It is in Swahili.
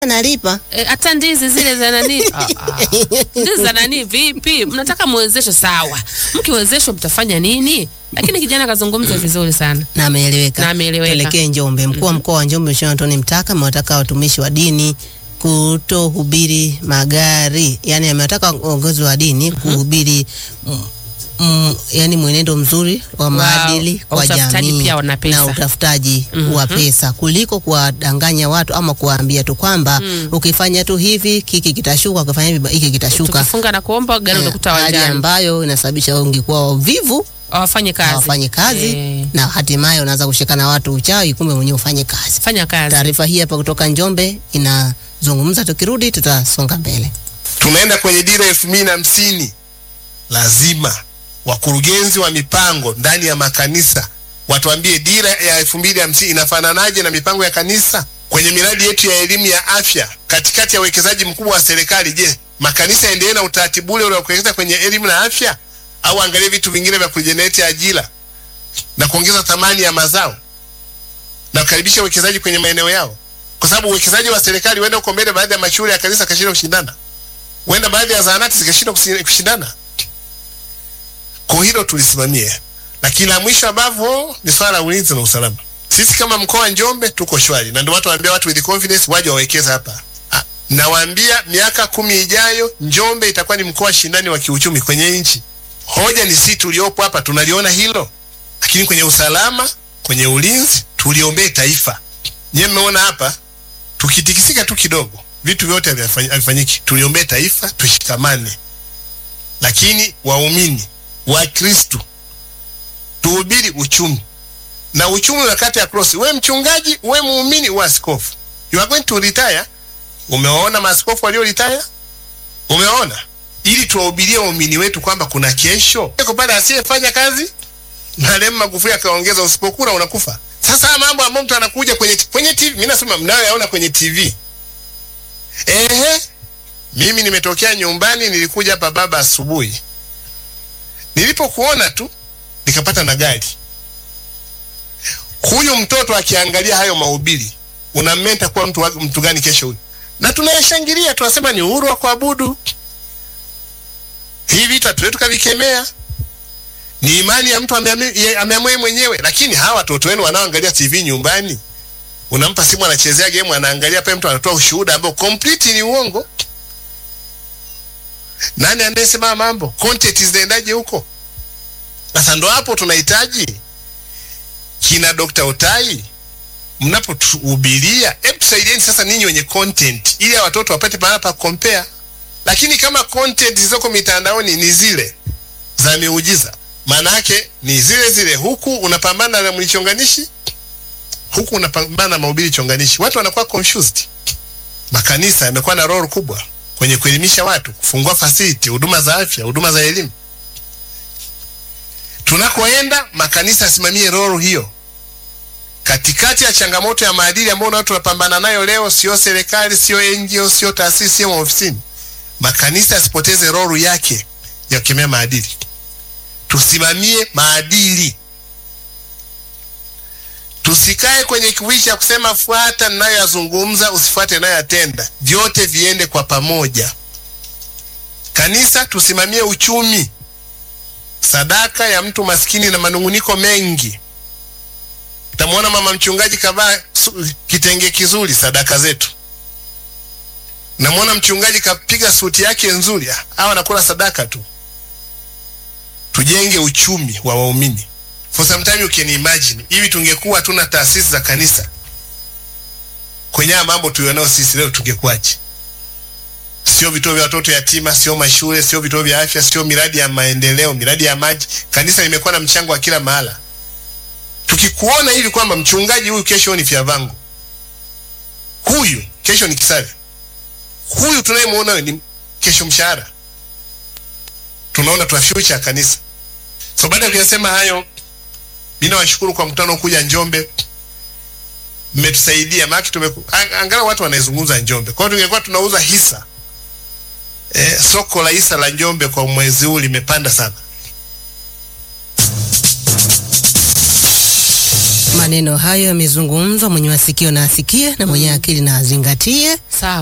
nalipa Eh, hata ndizi zile za nani Ah, ah. ndizi za nani vipi mnataka muwezeshe sawa mkiwezeshwa mtafanya nini lakini kijana akazungumza vizuri sana na ameeleweka. Na ameeleweka. Tuelekee Njombe. Mkuu wa mkoa wa Njombe Mheshimiwa Antoni Mtaka amewataka watumishi wa dini kutohubiri magari, yani amewataka viongozi wa dini kuhubiri mm, mm, yani mwenendo mzuri wa maadili kwa utafutaji jamii pia wana pesa. na utafutaji wa pesa kuliko kuwadanganya watu ama kuwaambia tu kwamba ukifanya tu hivi kiki kitashuka, ukifanya hivi hiki kitashuka, tukifunga na kuomba gari Eh, utakuta hali wanjani ambayo inasababisha wengi kuwa wavivu hawafanye kazi hawafanyi kazi Eh. na hatimaye unaanza kushika na watu uchawi, kumbe mwenyewe ufanye kazi. fanya kazi Taarifa hii hapa kutoka Njombe inazungumza, tukirudi tutasonga mbele. tunaenda kwenye dira elfu mbili na hamsini lazima wakurugenzi wa mipango ndani ya makanisa watuambie dira ya elfu mbili hamsini inafananaje na mipango ya kanisa kwenye miradi yetu ya elimu ya afya katikati ya uwekezaji mkubwa wa serikali je makanisa yaendelee na utaratibu ule ule wa kuwekeza kwenye elimu na afya au angalie vitu vingine vya kujenereti ajira na kuongeza thamani ya mazao na kukaribisha uwekezaji kwenye maeneo yao kwa sababu uwekezaji wa serikali huenda uko mbele baadhi ya mashule ya kanisa akashindwa kushindana huenda baadhi ya zahanati zikashindwa kusi- kushindana. Kwa hilo tulisimamie, lakini la mwisho ambavyo ni swala la ulinzi na usalama. Sisi kama mkoa wa Njombe tuko shwari, na ndio watu waambia watu with confidence waje wawekeze hapa. Ah, Nawaambia miaka kumi ijayo Njombe itakuwa ni mkoa shindani wa kiuchumi kwenye nchi. Hoja ni sisi tuliopo hapa tunaliona hilo, lakini kwenye usalama, kwenye ulinzi tuliombee taifa. Nyewe mmeona hapa tukitikisika tu kidogo vitu vyote havifanyi- havifanyiki. Tuliombee taifa, tushikamane. Lakini waumini wa Kristu tuhubiri uchumi, na uchumi unakata ya cross. We mchungaji, we muumini, we askofu, you are going to retire. Umewaona maaskofu walio retire? Umewaona? Ili tuwahubirie waumini wetu kwamba kuna kesho. Yuko pale asiyefanya kazi Marehemu Magufuli akaongeza, usipokula unakufa. Sasa haya mambo ambayo mtu anakuja kwenye kwenye TV, mimi nasema mnayoyaona kwenye TV Ehe, mimi nimetokea nyumbani, nilikuja hapa baba asubuhi. Nilipokuona tu nikapata na gari. Huyu mtoto akiangalia hayo mahubiri, unammenta kuwa mtu, wa- mtu gani kesho huyu? Na tunayashangilia, tunasema ni uhuru wa kuabudu. Hivi vitu hatuwezi tukavikemea, ni imani ya mtu ameamua ye- ameamua yeye mwenyewe. Lakini hawa watoto wenu wanaoangalia TV nyumbani, unampa simu anachezea game anaangalia pale mtu anatoa ushuhuda ambao complete ni uongo nani anayesema mambo content zinaendaje huko sasa ndo hapo tunahitaji kina Dr. Otai mnapotuhubiria hebu tusaidieni sasa ninyi wenye content ili hawa watoto wapate mahala pa compare lakini kama content zilizoko mitandaoni ni zile za miujiza maana yake ni zile zile huku unapambana na mlichonganishi huku unapambana na mahubiri chonganishi, watu wanakuwa confused. Makanisa yamekuwa na role kubwa kwenye kuelimisha watu, kufungua facility, huduma za afya, huduma za elimu. Tunakoenda makanisa yasimamie role hiyo. Katikati ya changamoto ya maadili ambayo watu wanapambana nayo leo, sio serikali, sio NGO, sio taasisi, sio maofisini, makanisa yasipoteze role yake ya kukemea maadili. Tusimamie maadili tusikae kwenye kiwishi cha kusema fuata ninayoyazungumza usifuate ninayoyatenda vyote viende kwa pamoja kanisa tusimamie uchumi sadaka ya mtu maskini na manunguniko mengi utamwona mama mchungaji kavaa su- kitenge kizuri sadaka zetu namwona mchungaji kapiga suti yake nzuri Ah, hawa anakula sadaka tu tujenge uchumi wa waumini for some time you can imagine hivi tungekuwa hatuna taasisi za kanisa kwenye haya mambo tulionao sisi leo tungekuwaje sio vituo vya watoto yatima sio mashule sio vituo vya afya sio miradi ya maendeleo miradi ya maji kanisa limekuwa na mchango wa kila mahala tukikuona hivi kwamba mchungaji huyu kesho ni Fyavango huyu kesho ni Kisare huyu tunayemwona ni kesho mshahara tunaona tuna future ya kanisa so baada ya kuyasema hayo mi nawashukuru kwa mkutano kuja Njombe, mmetusaidia maana tumeku ang- angalau watu wanaizungumza Njombe. Kwa hiyo tungekuwa tunauza hisa eh, soko la hisa la Njombe kwa mwezi huu limepanda sana. Maneno hayo yamezungumzwa, mwenye masikio na asikie na mwenye akili na azingatie. Sawa.